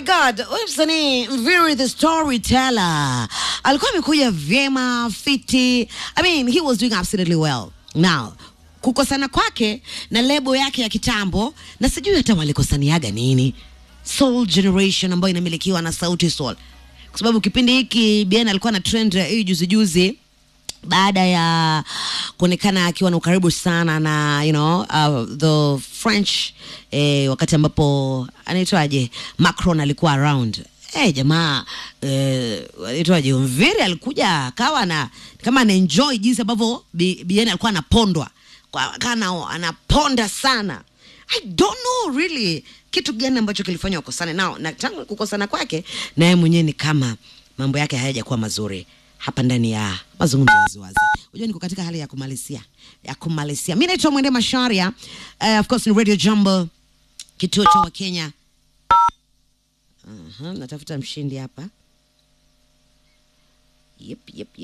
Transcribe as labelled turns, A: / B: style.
A: god huyu msanii Mviri the storyteller alikuwa amekuja vyema fiti i mean he was doing absolutely well now kukosana kwake na lebo yake ya kitambo na sijui hata walikosaniaga nini soul generation ambayo inamilikiwa na sauti soul kwa sababu kipindi hiki bien alikuwa na trend ya hii juzi juzi baada ya kuonekana akiwa na ukaribu sana na you know, uh, the french eh, wakati ambapo anaitwaje macron alikuwa around Hey, jamaa eh, anaitwaje mviri alikuja akawa na kama anaenjoy jinsi ambavyo Bi- bien alikuwa anapondwa Kwa- kana anaponda sana i don't know really kitu gani ambacho kilifanya wakosane nao na tangu kukosana kwake naye mwenyewe ni kama mambo yake hayajakuwa mazuri hapa ndani ya mazungumzo ya waziwazi unajua niko katika hali ya kumalizia ya kumalizia mi naitwa mwende masharia uh, of course ni radio jumbo kituo cha wakenya uh-huh, natafuta mshindi hapa yep, yep, yep.